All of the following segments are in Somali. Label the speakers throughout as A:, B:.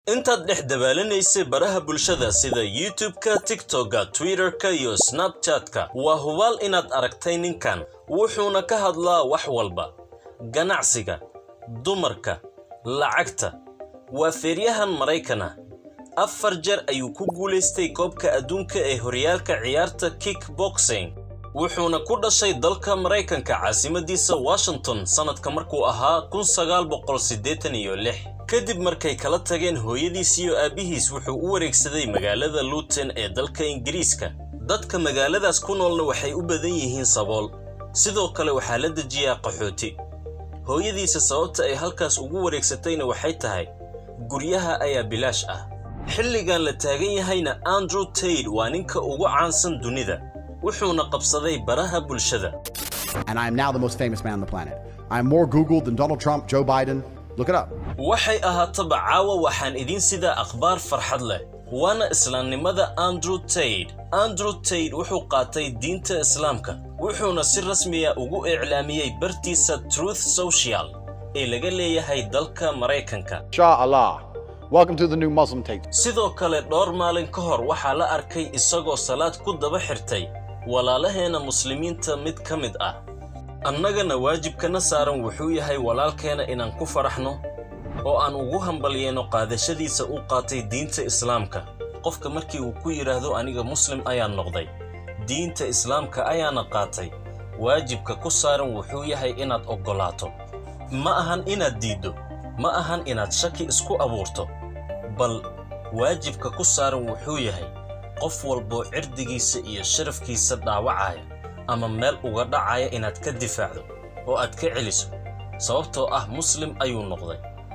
A: intaad dhex dabaalanaysay baraha bulshada sida youtube-ka tiktok-ga twitter-ka iyo snabchat-ka waa hubaal inaad aragtay ninkan wuxuuna ka hadlaa wax walba ganacsiga dumarka lacagta waa feeryahan maraykan ah afar jeer ayuu ku guulaystay koobka adduunka ee horyaalka ciyaarta kickboxing wuxuuna ku dhashay dalka maraykanka caasimadiisa washington sannadka markuu ahaa kun sagaal boqol siddeetan iyo lix kadib markay kala tageen hooyadiis iyo aabbihiis wuxuu u wareegsaday magaalada luton ee dalka ingiriiska dadka magaaladaas ku noolna waxay u badan yihiin sabool sidoo kale waxaa la dejiyaa qaxooti hooyadiisa sababta ay halkaas ugu wareegsatayna waxay tahay guryaha ayaa bilaash ah xilligan la taagan yahayna andrew taid waa ninka ugu caansan dunida wuxuuna qabsaday baraha bulshada
B: and I am now the most famous man on the planet. I am more Googled than Donald Trump, Joe Biden. Look it up.
A: waxay ahaataba caawa waxaan idiin sidaa akhbaar farxad leh waana islaamnimada andrew taid andrew taid wuxuu qaatay diinta islaamka wuxuuna si rasmiya ugu iclaamiyey bartiisa truth social ee laga leeyahay dalka maraykanka
B: Shah Allah. Welcome to the new Muslim take.
A: sidoo kale dhowr maalin ka hor waxaa la arkay isagoo salaad ku daba xirtay walaalaheena muslimiinta mid ka mid ah annagana waajibkana saaran wuxuu yahay walaalkeena inaan ku faraxno oo aan ugu hambalyeeno qaadashadiisa u qaatay diinta islaamka qofka markii uu ku yidhaahdo aniga muslim ayaan noqday diinta islaamka ayaana qaatay waajibka ku saaran wuxuu yahay inaad oggolaato ma ahan inaad diiddo ma ahan inaad shaki isku abuurto bal waajibka ku saaran wuxuu yahay qof walboo cirdigiisa iyo sharafkiisa dhaawacaya ama meel uga dhacaya inaad ka difaacdo oo aad ka celiso sababtoo ah muslim ayuu noqday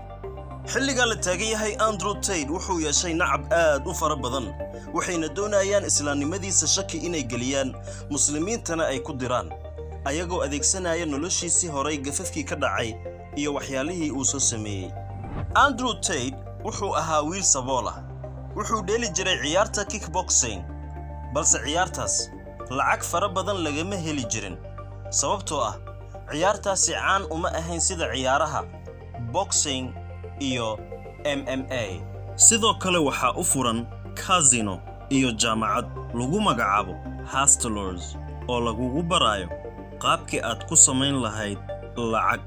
A: xilligaa la taagan yahay andrew taid wuxuu yeeshay nacab aad u fara badan waxayna doonayaan islaamnimadiisa shaki inay geliyaan muslimiintana ay ku diraan ayagoo adeegsanaya noloshiisii horay gafafkii ka dhacay iyo waxyaalihii uu soo sameeyey andrew taid wuxuu ahaa wiil sabool ah wuxuu dheeli jiray ciyaarta kickboxing balse ciyaartaas lacag fara badan lagama heli jirin sababtoo ah ciyaartaasi caan uma ahayn sida ciyaaraha boxing iyo m m a sidoo kale waxaa u furan casino iyo jaamacad lagu magacaabo hastelors oo lagugu baraayo qaabkii aad ku samayn lahayd lacag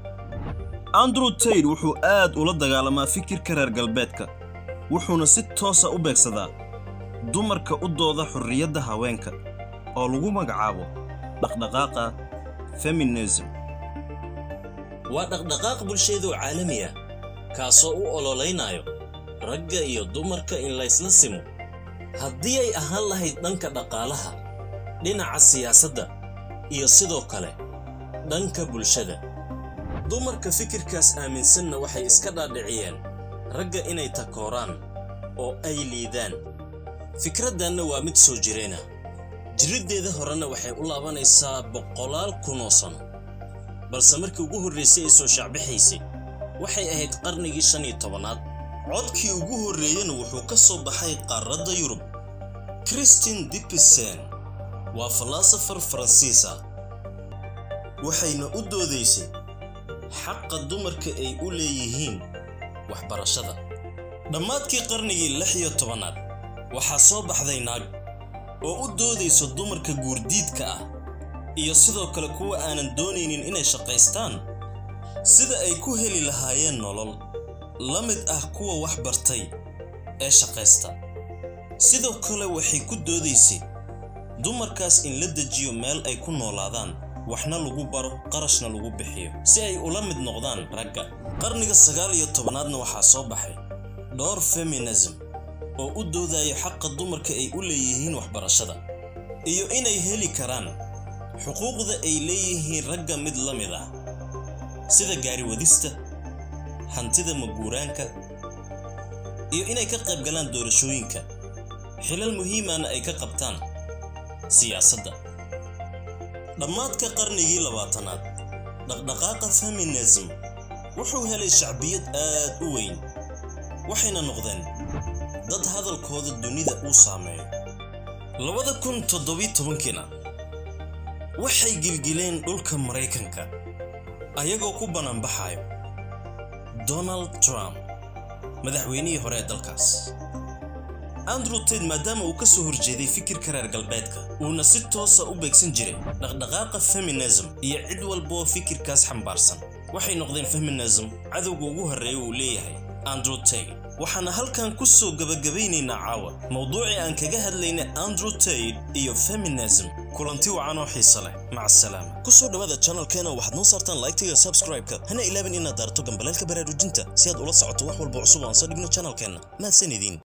A: andrew taid wuxuu aad ula dagaalamaa fikirka reer galbeedka wuxuuna si toosa u beegsadaa dumarka u dooda xorriyadda haweenka oo lagu magacaabo dhaqdhaqaaqa feminism waa dhaqdhaqaaq bulshadoo caalami ah kaasoo u ololaynayo ragga iyo dumarka in laysla simo haddii ay ahaan lahayd dhanka dhaqaalaha dhinaca siyaasadda iyo sidoo kale dhanka bulshada dumarka fikirkaas aaminsanna waxay iska dhaadhiciyeen ragga inay takooraan oo ay liidaan fikraddanna waa mid soo jireena jiriddeeda horena waxay u laabanaysaa boqolaal kunoo sano balse markii ugu horraysay ay soo shaacbixaysay waxay ahayd qarnigii shan iyo tobanaad codkii ugu horreeyena wuxuu ka soo baxay qaaradda yurub christine dipisen waa falaasafar faransiis ah waxayna u doodaysay xaqa dumarka ay u leeyihiin waxbarashada dhammaadkii qarnigii lix iyo tobanaad waxaa soo baxday naag oo u doodayso dumarka guurdiidka ah iyo sidoo kale kuwa aanan doonaynin inay shaqaystaan sida ay ku heli lahaayeen nolol la mid ah kuwa wax bartay ee shaqaysta sidoo kale waxay ku doodaysay dumarkaas in la dejiyo meel ay ku noolaadaan waxna lagu baro qarashna lagu bixiyo si ay ula mid noqdaan ragga qarniga sagaal iyo tobanaadna waxaa soo baxay dhowr feminism oo u doodayo xaqa dumarka ay u leeyihiin waxbarashada iyo inay heli karaan xuquuqda ay leeyihiin ragga mid la mid ah sida gaariwadista hantida maguuraanka iyo inay ka qayb galaan doorashooyinka xilal muhiimana ay ka qabtaan siyaasadda dhammaadka qarnigii labaatanaad dhaqdhaqaaqa feminism wuxuu helay shacbiyad aad u weyn waxayna noqdeen dad hadalkooda dunida uu saameeyo labada kun toddobiyo tobankiina waxay gilgileen dhulka maraykanka ayagoo ku banaanbaxayo donald trump madaxweynihii hore ee dalkaas andrew tate maadaama uu ka soo horjeeday fikirka reer galbeedka uuna si toosa u beegsan jiray dhaqdhaqaaqa feminism iyo cid walba oo fikirkaas xambaarsan waxay noqdeen feminism cadowga ugu horreeya uu leeyahay andrew tate waxaana halkan ku soo gebagabaynaynaa caawa mowduucii aan kaga hadlaynay andrew tate iyo feminism kulanti wacan oo xiise leh maca asalaama ku soo dhowaada channelkeena waxaad noo saartaan laygta iyo subscribe-ka hana ilaabin inaad daarto gambaleelka baraarujinta si aad ula socoto wax walba cusub oo aan soo dhigno channelkeenna mahadsan idiin